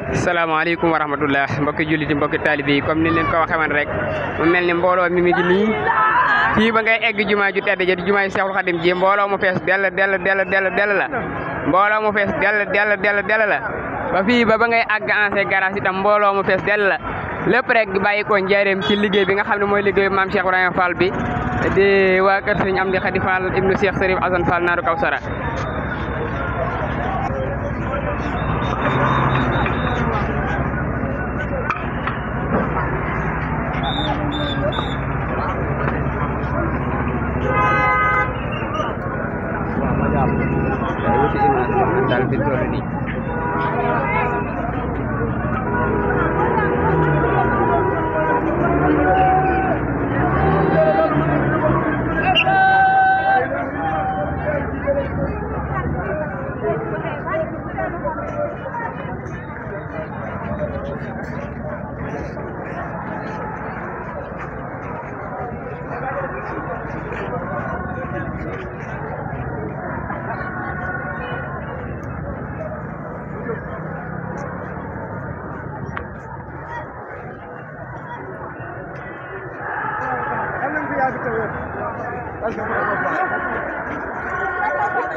salaamaaleykum wa rahmatullah mbokki julliti mbokki taalibe yi comme ni leen ko waxee woon rek mu mel ni mbooloo mi mi ngi nii fii ba ngay egg jumaa ju tedd ja di jumaa ju Seexul Xadim ji mbooloo mu fees dell dell dell dell dell la mbooloo mu fees dell dell dell dell la ba fii ba ba ngay àgg ancien garage itam mbooloo mu fees dell la lépp rek bàyyi ko njaareem ci liggéey bi nga xam ne mooy liggéeyu maam Cheikh Ibrahima Fall bi di waa kër Sëriñ Amdi Xadi Fall ibnu Cheikh Sërif Asan Fall naaru Kawsara daal fi toll nii Hannun ku ya fita wai.